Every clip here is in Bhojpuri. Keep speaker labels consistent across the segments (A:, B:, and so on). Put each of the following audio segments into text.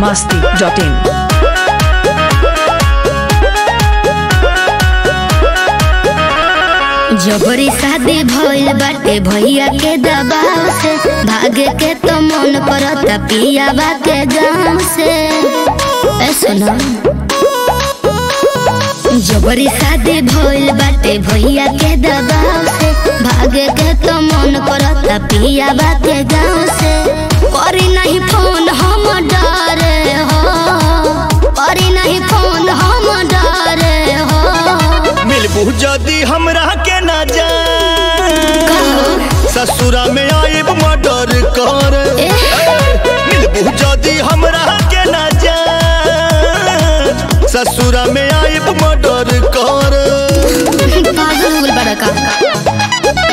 A: masti dot in.
B: जबरी शादी भइल बाटे भैया के दबाव से भागे के तो मन करता पियाबा के गांव से ए सुनो जबरी शादी भइल बाटे भैया के दबाव से भागे के तो मन करता पियाबा के गांव से करी नहीं फोन हम डरे हो करी नहीं फोन हम डरे हो
C: मिलबू जदी हमरा के ना जा ससुरा में आइब मर्डर कर मिलबू जदी हमरा के ना जा ससुरा में आइब मर्डर कर
B: पागल हो गइल बड़ा का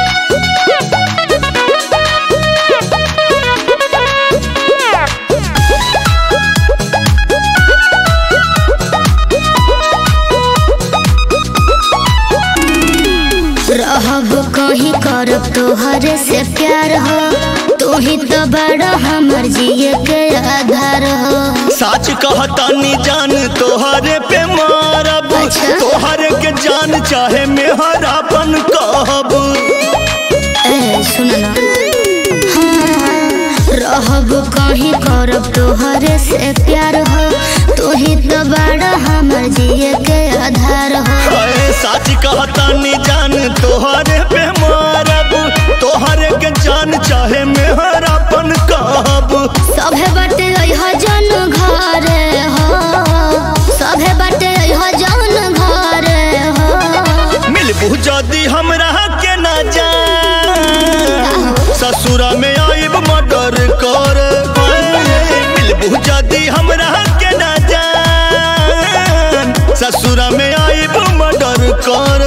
B: रहब कहीं करब तोहरे से प्यार हो तू ही तो बड़ा हमर जिए के आधार हो
C: सच कहतानी जान तोहरे पे मारब
B: अच्छा।
C: तोहरे के जान चाहे मेहरापन कहब
B: ए सुन ना हाँ, रहब कहीं करब तोहरे से प्यार हो तू ही तो बड़ा हमर जिए के आधार हो
C: अरे सच कहतानी जान तोहरे पे मारब तोहरे के जान चाहे मेहरापन कहब
B: सभे बटे हो जन घरे हो सभे बटे हो जन घरे हो
C: मिलबू जदी हमरा के ना जान ससुरा में आइब मर्डर कर मिलबू जदी हमरा के ना जान ससुरा में आइब मर्डर कर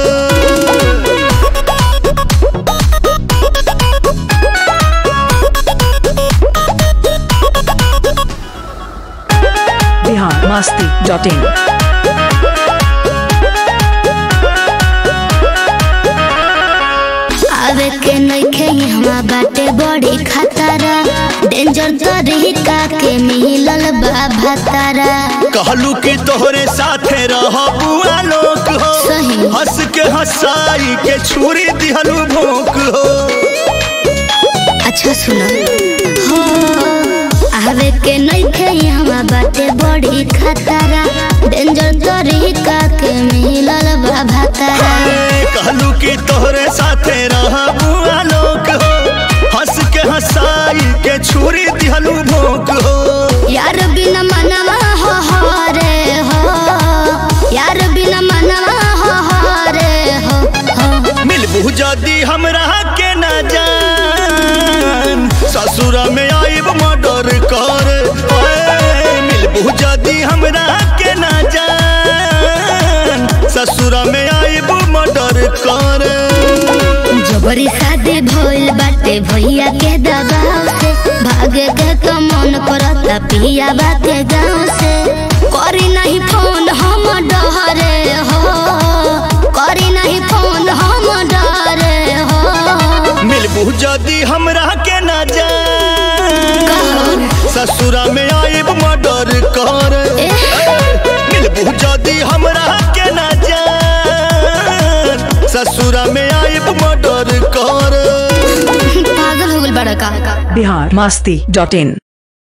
A: Bihar masti dot in.
B: आवे के नइखे हमरा बाटे बड़ी खतरा डेंजर तरीका के मिलल बा भतारा
C: कहलू कि तोहरे साथे रहबू आलोक हो
B: सही।
C: हंस के हंसाई के छुरी दिहलू भोंक हो
B: अच्छा सुनो हो आवे के नइखे हमरा बाटे बड़ी खतरा डेंजर तरीका के मिलल बा भतारा
C: कहलू कि तोहरे साथे रहबू आलोक हो हंस के हंसाई के छुरी दिहलू भोंक हो
B: यार बिना मनवा हो हरे हो यार बिना मनवा हो हरे हो हो
C: मिलबू जदी हमरा के ना जान ससुरा में आइब मर्डर कर ओए, मिलबू जदी हमरा के ना जान ससुरा में आइब मर्डर कर
B: जबरी शादी भइल बाटे भैया के दबाव से भागे के तो मन करता पिया बाटे गाँव से करी नहीं फोन हम डरे हो करी नहीं फोन हम डरे हो
C: मिलबू जदी हमरा के ना जान ससुरा में आइब मर्डर कर मिलबू जदी हमरा के ना जान ससुरा में आइब मर्डर कर
B: पागल हो गइल बड़ा का
A: Bihar masti dot in.